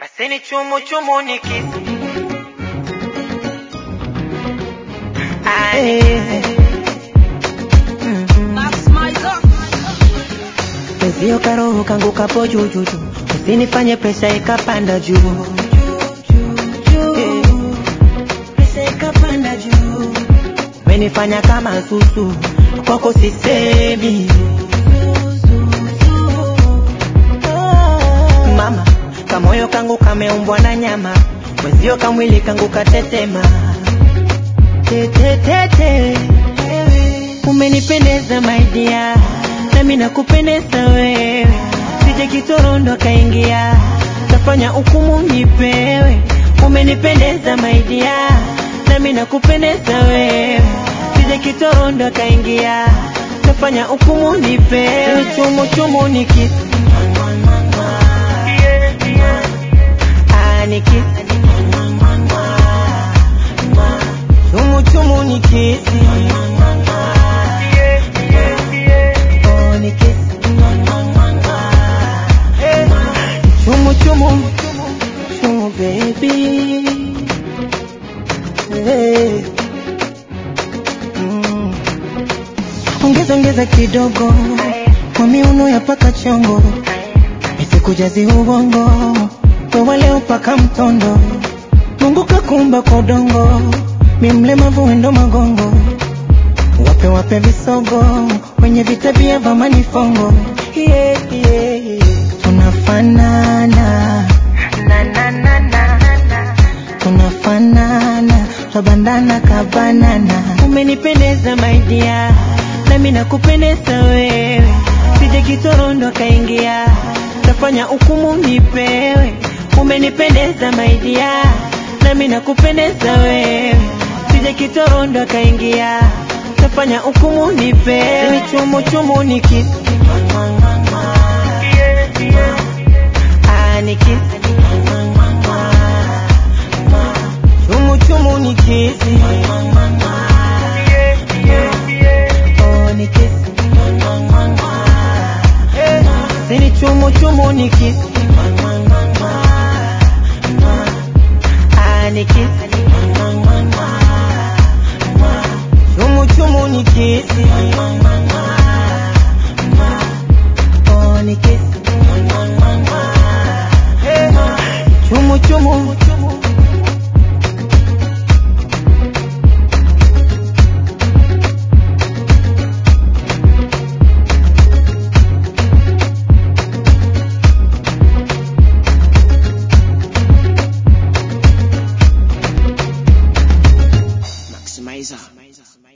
Paseni chumu chumu ni kisi. Penzio karoho kangu kapo jujuju, usinifanye pesa ikapanda juu Eh, pesa ikapanda juu, umenifanya kama susu, kwako sisemi mama, kamoyo kangu kameumbwa na nyama, mwenzio kamwili kangu katetema tetetete, umenipendeza maidia, nami nakupendeza wewe, sije kitorondo kaingia, tafanya hukumu nipewe, umenipendeza maidia, nami nakupendeza wewe, sije kitorondo kaingia, tafanya hukumu nipewe, chumu chumu nikisi Ah, nikisi chumu chumu nikisi Oh, nikisi chumu chumu chumu baby hey. mm. ongeza ongeza kidogo kwa miuno ya paka chongo nisikujazi ubongo wewe leo paka mtondo Mungu kakumba kwa udongo mi mlemavu wendo magongo wape wape visogo wenye vitabia vya manifongo yeah, yeah, yeah. tunafanana na, na, na, na, na. tunafanana twabandana kabanana umenipendeza maidia nami nakupendeza wewe sije kitorondo kaingia tafanya hukumu nipewe umenipendeza maidia nami nakupendeza wewe sije kitorondo kaingia tafanya hukumu nipewe ni chumu chumu nikisi Ah, nikisi chumu chumu nikisi Oh, nikisi Sini chumu chumu nikisi Ah, nikisi chumu chumu nikisi Oh, nikisi chumu chumu Maximizer.